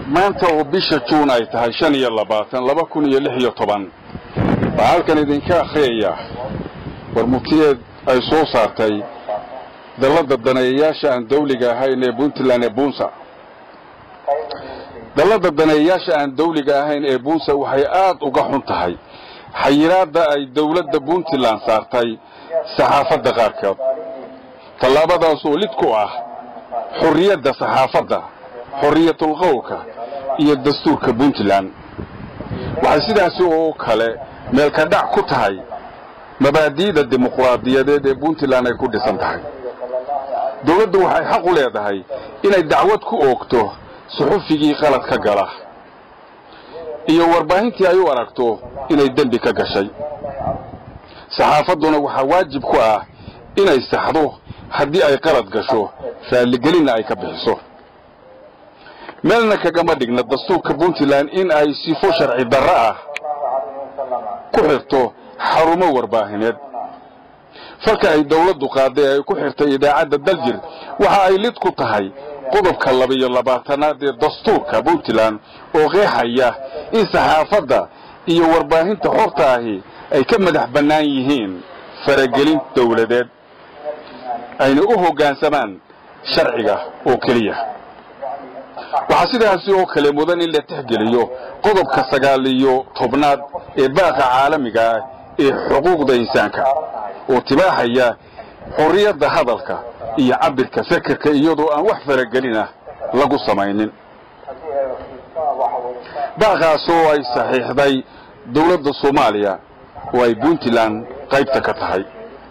maanta oo bisha juun ay tahay shan iyo labaatan laba kun iyo lix iyo toban baa halkan idinka akhriyaya warmutiyeed ay soo saartay dallada daneeyayaasha aan dawliga ahayn ee puntland ee bunsa dallada daneeyayaasha aan dawliga ahayn ee bunsa waxay aad uga xun tahay xayiraadda ay dawladda puntland saartay saxaafadda qaarkood tallaabadaas oo lid ku ah xorriyadda saxaafadda xorriyatul qowlka iyo dastuurka puntland waxay sidaasi oo kale meelka dhac ku tahay mabaadi'da dimuqraadiyadeed ee puntland ay ku dhisan tahay dawladdu waxay xaq u leedahay inay dacwad ku oogto suxufigii qalad ka gala iyo warbaahintii ay u aragto inay dembi ka gashay saxaafadduna waxaa waajib ku ah inay saxdo haddii ay qalad gasho raalligelinna ay ka bixiso meelna kagama dhigna dastuurka puntland in ay sifo sharci darro ah ku xirto xarumo warbaahineed falka ay dawladdu qaaday ay ku xirtay idaacadda daljir waxa ay lid ku tahay qodobka laba-iyo labaatanaad ee dastuurka puntland oo qeexaya in saxaafadda iyo warbaahinta xorta ahi ay ka madax bannaan yihiin faragelin dawladeed ayna u hoggaansamaan sharciga oo keliya waxaa sidaasi oo kale mudan in la tixgeliyo qodobka sagaal iyo tobnaad ee baaqa caalamiga ah ee xuquuqda insaanka oo tibaaxaya xorriyadda hadalka iyo cabirka fekerka iyadoo aan wax faragelin ah lagu samaynin baaqaasoo ay saxiixday dawladda soomaaliya oo ay puntland qaybta ka tahay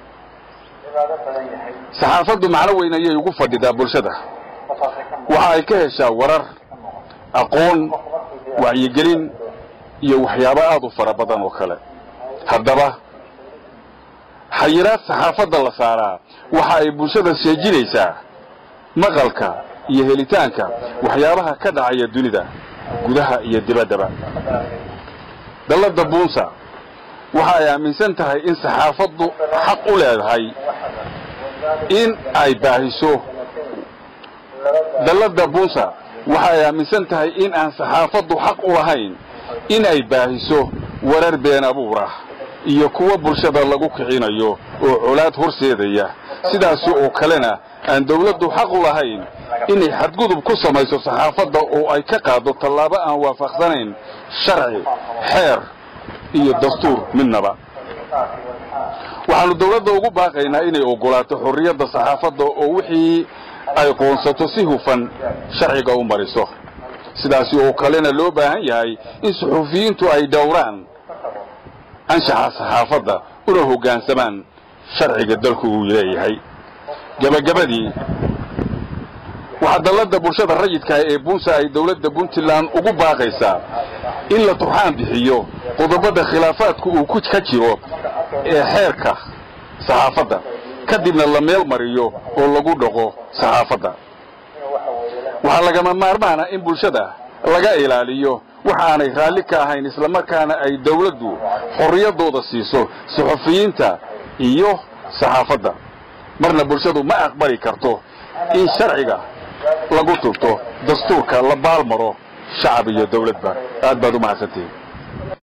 saxaafaddu macno weyn ayay ugu fadhidaa bulshada waxa ay ka heshaa warar aqoon wacyigelin iyo waxyaabo aad u fara badan oo kale haddaba xayiraad saxaafadda la saaraa waxa ay bulshada seejinaysaa maqalka iyo helitaanka waxyaabaha ka dhacaya dunida gudaha iyo dibaddaba dallada buunsa waxa ay aaminsan tahay in saxaafaddu xaq u leedahay in ay baahiso dallada bunsa waxa ay aaminsan tahay in aan saxaafaddu xaq u lahayn in ay baahiso warar been abuur ah iyo kuwa bulshada lagu kicinayo oo colaad horseedaya sidaasi oo kalena aan dawladdu xaq u lahayn inay xadgudub ku samayso saxaafadda oo ay ka qaado tallaabo aan waafaqsanayn sharci xeer iyo dastuur midnaba waxaanu dawladda ugu baaqaynaa inay oggolaato xorriyadda saxaafadda oo wixii ay qoonsato si hufan sharciga u mariso sidaasi oo kalena loo baahan yahay in suxuufiyiintu ay dhowraan anshaxa saxaafadda una hoggaansamaan sharciga dalku uu leeyahay gebagabadii waxaa dallada bulshada rayidkaah ee bunsa ay dawladda puntland ugu baaqaysaa in la turxaan bixiyo qodobada khilaafaadku uu ka jiro ee xeerka saxaafadda kadibna la meel mariyo oo lagu dhaqo saxaafadda waxaa lagama maarmaana in bulshada laga ilaaliyo waxa aanay raalli ka ahayn islamarkaana ay dawladdu xorriyaddooda siiso suxufiyiinta iyo saxaafadda marna bulshadu ma aqbali karto in sharciga lagu turto dastuurka la baalmaro shacab iyo dawladba aad baad u mahadsantihin